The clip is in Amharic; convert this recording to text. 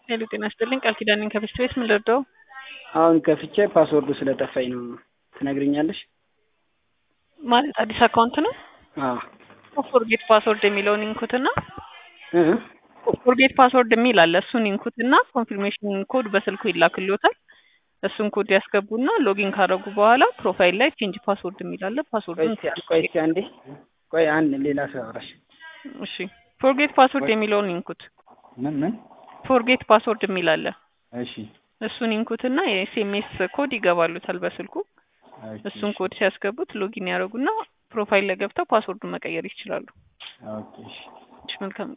ሄሎ ጤና ይስጥልኝ ቃል ኪዳን ነኝ ከቤስት ቤት ምን ልርዳው? አሁን ከፍቼ ፓስወርዱ ስለጠፋኝ ነው። ትነግርኛለሽ? ማለት አዲስ አካውንት ነው። አዎ ፎርጌት ፓስወርድ የሚለውን ኢንኩትና እ ፎርጌት ፓስወርድ የሚል አለ። እሱን ኢንኩትና ኮንፊርሜሽን ኮድ በስልኩ ይላክልዎታል። እሱን ኮድ ያስገቡና ሎጊን ካደረጉ በኋላ ፕሮፋይል ላይ ቼንጅ ፓስወርድ የሚል አለ። ቆይ ፓስወርዱን እስኪ ቆይ እስኪ አንዴ ቆይ አንድ ሌላ ሰው አውራሽ እሺ፣ ፎርጌት ፓስወርድ የሚለውን ኢንኩት። ምን ምን ፎርጌት ፓስወርድ የሚል አለ። እሺ እሱን ኢንኩትና የኤስኤምኤስ ኮድ ይገባሉታል በስልኩ። እሱን ኮድ ሲያስገቡት ሎጊን ያደረጉና ፕሮፋይል ላይ ገብተው ፓስወርዱን መቀየር ይችላሉ። ኦኬ እሺ እሺ፣ መልካም